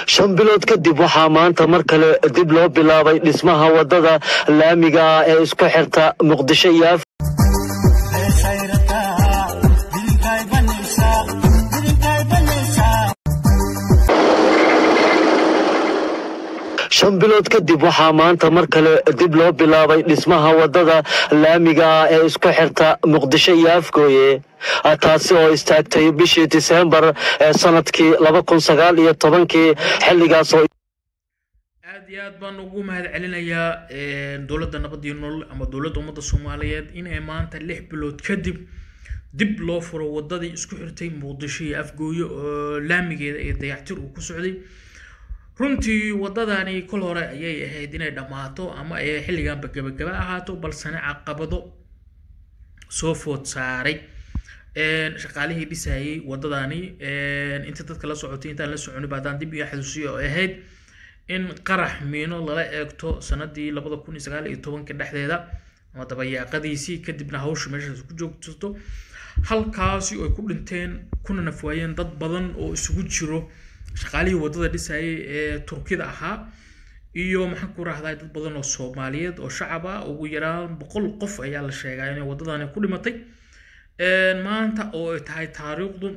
shan bilood kadib waxaa maanta mar kale dib loo bilaabay dhismaha wadada laamiga ah ee isku xirta muqdisho iyo af shan bilood kadib waxaa maanta mar kale dib loo bilaabay dhismaha wadada laamiga ah ee isku xirta muqdisho iyo afgooye taasi oo istaagtay bishii diseembar ee sanadkii laba kun sagaal iyo tobankii xilligaas oo aad iyo aad baan ugu mahad celinayaa dowladda nabad iyo nolol ama dowladda ummadda soomaaliyeed inay maanta lix bilood kadib dib loo furo wadadii isku xirtay muqdisho iyo afgooye oo laamigeeda iyo dayactir uu ku socday runtii wadadani kol hore ayay ahayd inay dhammaato ama ay xilliganba gabagaba ahaato balsena caqabado soo food saaray shaqaalihii dhisayay wadadani inta dadka la socotay intaan la soconin ba haddaan dib iyo xasuusiyo oo ahayd in qarax miino lala eegto sanadii labada kun iyo sagaal iyo tobanka dhexdeeda ama dabayaaqadiisii kadibna hawsha meeshaas ku joogsato halkaasi oo ay ku dhinteen kuna nafwaayeen dad badan oo isugu jiro shaqaalihii wadada dhisayay ee turkida ahaa iyo maxaan ku rahdaa dad badan oo soomaaliyeed oo shacab ah ugu yaraan boqol qof ayaa la sheegaa inay wadadani ku dhimatay maanta oo ay tahay taariikhdu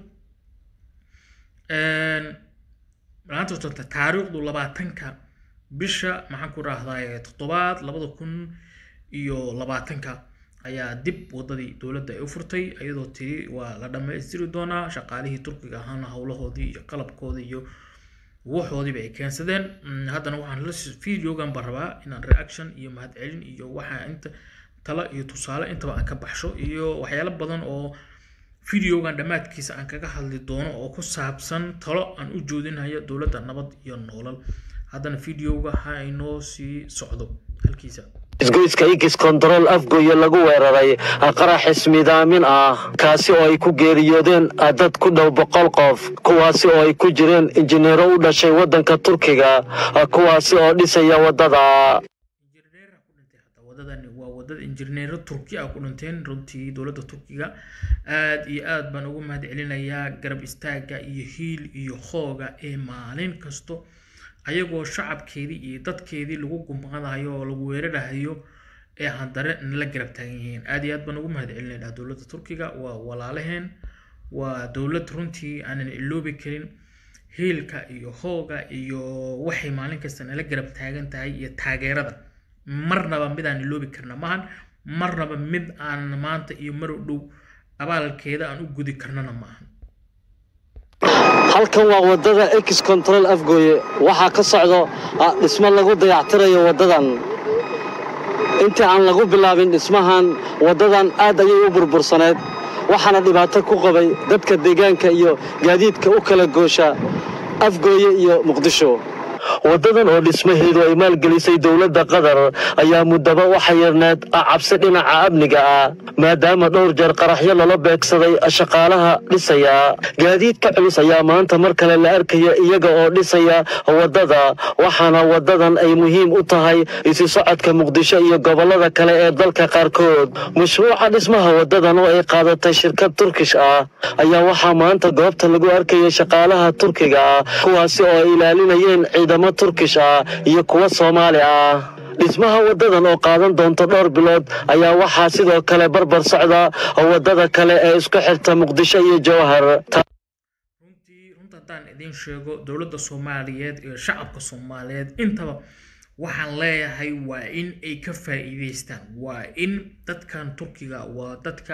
maanta oo tanta taariikhdu labaatanka bisha maxaan ku rahdaa toddobaad labada kun iyo labaatanka ayaa dib wadadii dowladda ay u furtay iyadoo tiri waa la dhammaystiri doonaa shaqaalihii turkiga ahaana howlahoodii iyo qalabkoodii iyo waxoodiiba ay keensadeen haddana waxaan la videogan baan rabaa inaan reaction iyo mahadcelin iyo waxaa inta talo iyo tusaale intaba aan ka baxsho iyo waxyaalo badan oo videogan dhammaadkiisa aan kaga hadli doono oo ku saabsan talo aan u joodinayo dowladda nabad iyo noolal haddana videoga ha inoo sii socdo halkiisa isgoyska igis kontarool afgooye lagu weeraray qarax ismidaamin ah kaasi oo ay ku geeriyoodeen dad ku dhow boqol qof kuwaasi oo ay ku jireen injineero u dhashay waddanka turkiga kuwaasi oo dhisaya waddada wadadani waa wadada injineero turki ah ku dhinteen runtii dowladda turkiga aad iyo aad baan ugu mahad celinayaa garab istaaga iyo hiil iyo hooga ee maalin kasto ayagoo shacabkeedii iyo dadkeedii lagu gumqadayo oo lagu weerarahayo ee haddare nala garab taagan yihiin aad iyo aad baan ugu mahad celinaynaa dowladda turkiga waa walaalaheen waa dowlad runtii aanan iloobi karin hiilka iyo hooga iyo waxay maalin kasta nala garab taagan tahay iyo taageerada marnaba mid aan iloobi karna maahan marnaba mid aan maanta iyo mar dhow abaalkeeda aan u gudi karnana maahan halkan waa wadada ex control afgooye waxaa ka socdo dhismo lagu dayactirayo waddadan intii aan lagu bilaabin dhismahan waddadan aad ayay u burbursaneed waxaana dhibaato ku qabay dadka deegaanka iyo gaadiidka u kala goosha afgooye iyo muqdisho waddadan oo dhismaheedu ay maalgelisay dowladda qatar ayaa muddaba waxa yarneed cabsi dhinaca amniga ah maadaama dhowr jeer qaraxyo lala beegsaday shaqaalaha dhisaya gaadiidka culus ayaa maanta mar kale la arkaya iyaga oo dhisaya waddada waxaana waddadan ay muhiim u tahay isi socodka muqdisho iyo gobollada kale ee dalka qaarkood mashruuca dhismaha waddadan oo ay qaadatay shirkad turkish ah ayaa waxaa maanta goobta lagu arkaya shaqaalaha turkiga ah kuwaasi oo ay ilaalinayeen ciidamo turkish ah iyo kuwa soomaali ah dhismaha waddadan oo qaadan doonto dhowr bilood ayaa waxaa sidoo kale barbar socda waddada kale ee isku xirta muqdisho iyo jowhar runtii runta haddaan idiin sheego dowladda soomaaliyeed iyo shacabka soomaaliyeed intaba waxaan leeyahay waa in ay ka faa'iidaystaan waa in dadkan turkiga waa dadka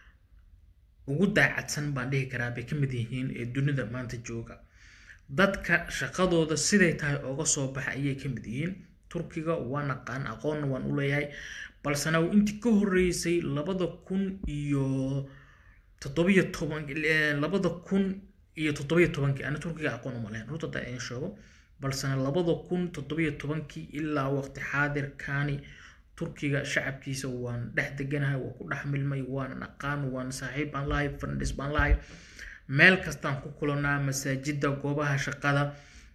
ugu daacadsan baan dhihi karaa bay ka mid yihiin ee dunida maanta jooga dadka shaqadooda siday tahay ooga soo baxa ayay ka mid yihiin turkiga waa naqaan aqoonna waan u leeyahay balsena intii ka horreysay labada kun iyo toddobiyo toban labada kun iyo toddobiyo tobankii ana turkiga aqoon uma lehen runta hadaa idin sheego balsena labada kun toddobiyo tobankii ilaa waqti xaadirkani turkiga shacabkiisa waan dhex deganahay waan ku dhex milmay waan aqaan waan saaxiib baan lahay farndhis baan lahay meel kastaan ku kulanaa masaajida goobaha shaqada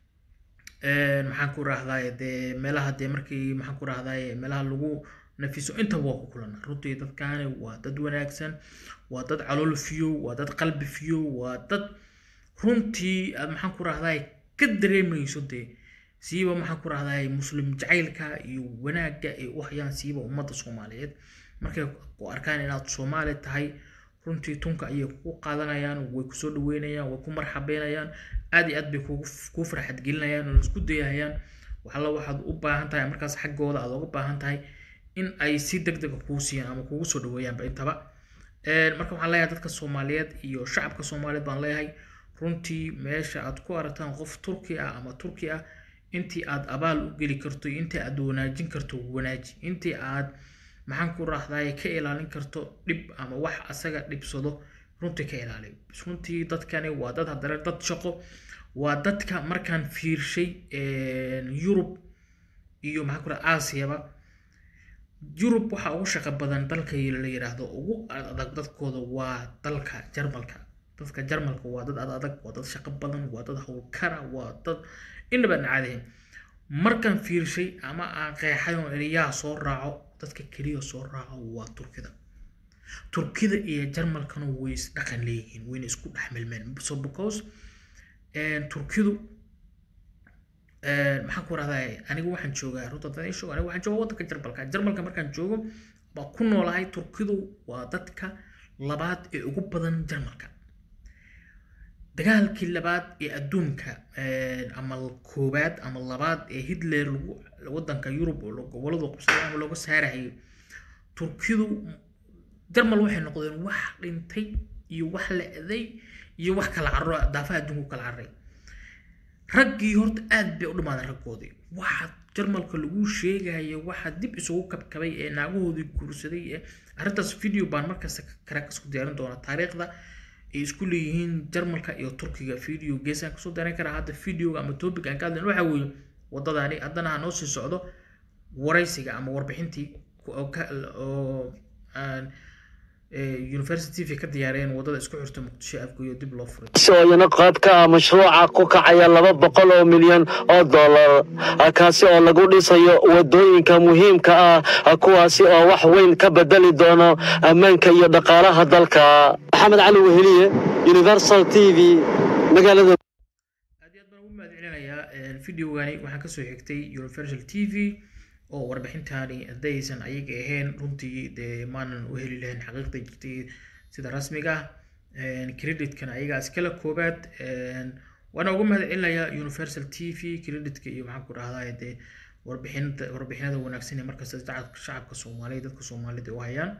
maxaan ku rahdaye dee meelaha dee markii maxaan ku rahdaye meelaha lagu nafiso intaba waa ku kulanaa runtii dadkaani waa dad wanaagsan waa dad calool fiyo waa dad qalbi fiyo waa dad runtii maxaan ku rahdaye ka dareemayso dee siiba maxaan ku rahdaa muslim jacaylka iyo wanaagga ay u hayaan siiba ummadda soomaaliyeed markay ku arkaan inaad soomaali tahay runtii tunka ayay kugu qaadanayaan way kusoo dhaweynayaan way ku marxabeynayaan aad iyo aad bay kuu farxad gelinayaan oo isku dayahayaan waxalla waxaad u baahan tahay markaas xaggooda aad uga baahan tahay in ay si deg dega kuu siiyaan ama kugu soo dhaweeyaanba intaba marka waxaan leeyahay dadka soomaaliyeed iyo shacabka soomaaliyeed baan leeyahay runtii meesha aad ku aragtaan qof turki ah ama turki ah intii aad abaal u geli karto intii aad wanaajin karto wanaaji intii aad maxaan ku raahdaay ka ilaalin karto dhib ama wax asaga dhibsado runtii ka ilaaliy runtii dadkani waa dad haddana dad shaqo waa dadka markaan fiirshay yurub iyo maxaan ku raha aasiyaba yurub waxaa ugu shaqo badan dalka la yiraahdo ugu adag dadkooda waa dalka jarmalka dadka jarmalka waa dad ad adag waa dad shaqo badan waa dad howlkara waa dad inaba nacaadahin markaan fiirshay ama aan qeexay oo eriyaha soo raaco dadka keliya soo raaco waa turkida turkida iyo jarmalkana way isdhaqan leeyihiin wayna isku dhex milmeen so because turkidu maxaan ku rahdaa anigu waxaan joogaa runta dad shoog anigu waxaan joogaa waddanka jarmalka jarmalka markaan joogo baa ku noolahay turkidu waa dadka labaad ee ugu badan jarmalka dagaalkii labaad ee adduunka ama koobaad ama labaad ee hitler lagu waddanka yurub oo goboladu qabsaday ama looga saarayay turkidu jarmal waxay noqdeen wax dhintay iyo wax la-day iyo wax kala carro daafaha adduunka kala carray raggii horta aad bay u dhammaadeen raggoodii waxa jarmalka lagu sheegaya waxa dib isugu kabkabay ee naagahoodii guursaday ee arrintaas video baan markasta kara isku diyaarin doonaa taariikhda ay isku leeyihiin jarmalka iyo turkiga video geesaan kasoo diyaarin karaa hadda videoga ama topic aan ka hadlayn waxa weeye waddadaani haddana ha noo sii socdo waraysiga ama warbixintii oo university ka diyaareen wadada isku xirta muqdisho afgoyo dib loo furay iyana qayb ka ah mashruuca ku kacaya laba boqol oo milyan oo dollar kaasi oo lagu dhisayo wadooyinka muhiimka ah kuwaasi oo wax weyn ka bedeli doono ammaanka iyo dhaqaalaha dalka maxamed cali weheliye universal t v magaalada aad iyo aad baan ugu mahadcelinayaa videogani waxaan kasoo xigtay universal t v oo warbixintaani haddaysan ayaga ahayn runtii dee maanan u heli lahayn xaqiiqda jirtay sida rasmiga ah creditkana ayagaa iskala koobaad waana uga mahad celinayaa universal t v creditka iyo maxaan ku dhahdaa dee warbixinta warbixinada wanaagsan ee markasta shacabka soomaaliya dadka soomaalida u hayaan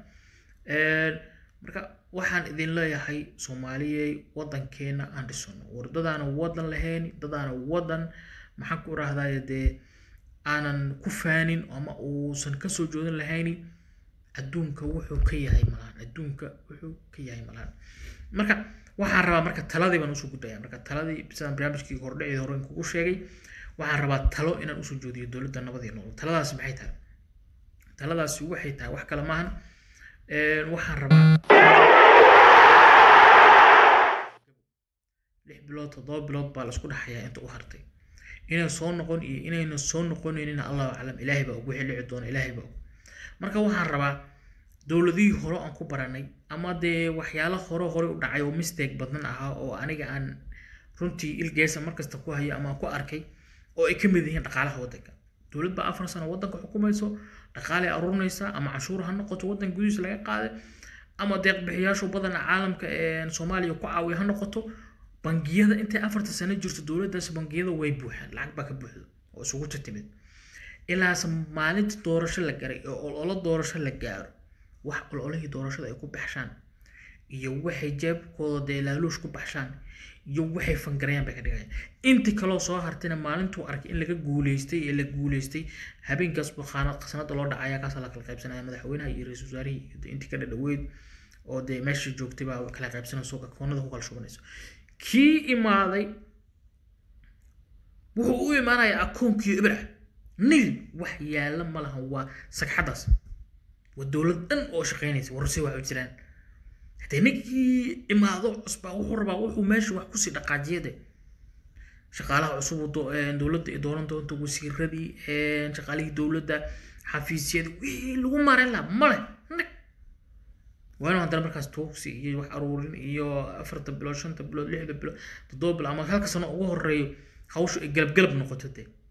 marka waxaan idin leeyahay soomaaliyey waddankeena aan dhisano wardadaana wadan lahayn dadaana wadan maxaan ku dhahdaa dee aanan ku faanin ama uusan kasoo joodin lahayni adduunka wuxuu ka yahay malaan adduunka wuxuu ka yahay malaan marka waxaan rabaa marka taladii baan usoo gudbaya marka taladii sidaan barnaamijkii hordhacii hore kugu sheegay waxaan rabaa talo inaan usoo joodiyo dowladda nabadii nool taladaasi maxay tahay taladaasi waxay tahay wax kale maahan waxaan rabaa lix bilood toddoba bilood baa la isku dhaxayaa inta u hartay inay soo noqon iyo inayna soo noqonaynin allahu aclam ilaahay baa ugu xillici doona ilaahay baa marka waxaan rabaa dowladihii hore aan ku baranay ama dee waxyaalo hore hore u dhacay oo mistake badan ahaa oo aniga aan runtii ilgeesa markasta ku hayo ama ku arkay oo ay ka mid yihiin dhaqaalaha waddanka dowlad baa afar sano waddanka xukumayso dhaqaalay aruurinaysa ama canshuur ha noqoto waddan gudihiisa laga qaaday ama deeqbixiyaashu badana caalamka soomaaliya ku caawiya ha noqoto bangiyada intay afarta sano jirto dowladdaas bangiyada way buuxaan lacag baa ka buuxda oo isugu timid ilaase maalinta doorasho la garay oo ololo doorasho la gaaro wax ololihii doorashada ay ku baxshaan iyo waxay jeebkooda dee laaluush ku baxshaan iyo waxay fangarayaan bay ka dhigayaan intii kaloo soo hartayna maalintuu arkay in laga guuleystay ee la guuleystay habeenkaas buu sanada loo dhacaya kaasa la kala qaybsanaya madaxweynaha iyo ra-iisul wasaarihii intii ka dhadhaweyd oo dee meeshii joogtay baa kala qaybsanayso akoonada ku kala shubanayso kii imaaday wuxuu u imaanayaa akoonkii ibra nil wax yaalla ma lahan waa sagxadaas waa dowlad dhan oo shaqaynaysa warse wax u jiraan hadee ninkii imaado cusbaa wuxuu rabaa wuxuu meesha wax kusii dhaqaajiyade shaqaalaha cusub dowladda ay dooran doonto wasiiradii shaqaalihii dowladda xafiisyadii wixii lagu maareyn lahaa male nag waa inuu haddana markaas tuugsi iyo wax aruurin iyo afarta bilood shanta bilood lixda bilood toddoba bilood ama halka sano ugu horeeyo hawshu ay galab galab noqoto dee